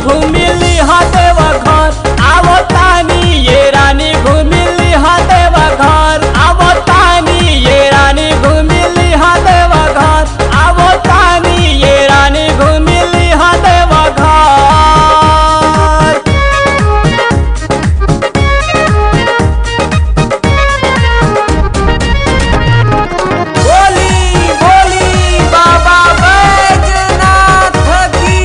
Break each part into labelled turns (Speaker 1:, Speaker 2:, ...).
Speaker 1: घुमिली हा देवा घर आवतानी ये रानी घुमिली हा देवा घर आवतानी ये रानी घुमिली हा देवा घर आवतानी ये रानी घुमिली हा देवा घर बोली बोली बाबा बैजनाथ की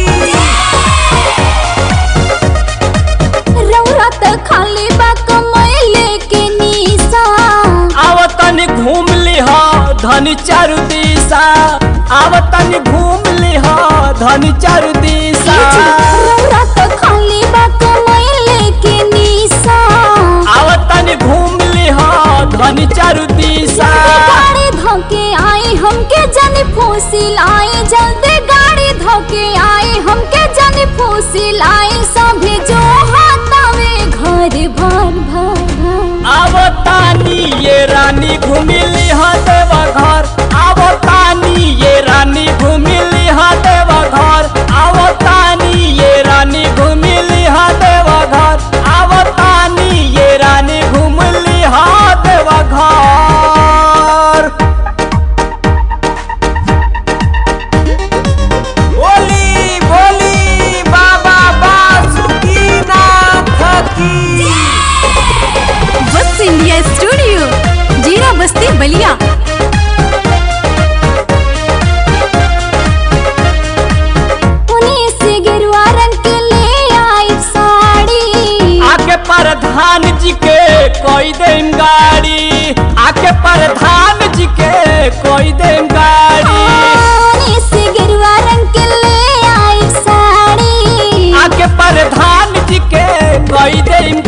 Speaker 2: रौरा त खाली बा कमैले के निशा
Speaker 1: आवतन घूम लिह धन चारु दिशा आवतन घूम लिह धन चारु दिशा
Speaker 2: रौरा त खाली बा कमैले के निशा
Speaker 1: आवतन घूम लिह धन चारु दिशा
Speaker 2: गाड़ी धोके आई हमके जानी फूसिल आई जल्दी गाड़ी धोके आई हमके जानी फूसिल आई सभी जो हाथावे घर भर भर भर
Speaker 1: आवतानी ये रानी घूमी लिह देवा घर आवतानी ये रानी घूमी लिह देवा घर आवतानी ये रानी घूमी लिह देवा घर आवतानी ये रानी घूम लिह देवा घर बोली बोली बाबा बासुकीनाथ की
Speaker 3: वत्स इंडिया स्टूडियो जीरा बस्ती बलिया
Speaker 2: उन्हीं से गेरुआ रंग के ले आई साड़ी
Speaker 1: आके प्रधान जी के कोई देम गाड़ी आके प्रधान जी के कोई देम गाड़ी
Speaker 2: उन्हीं से गेरुआ रंग के ले आई साड़ी
Speaker 1: आके प्रधान जी के कोई देम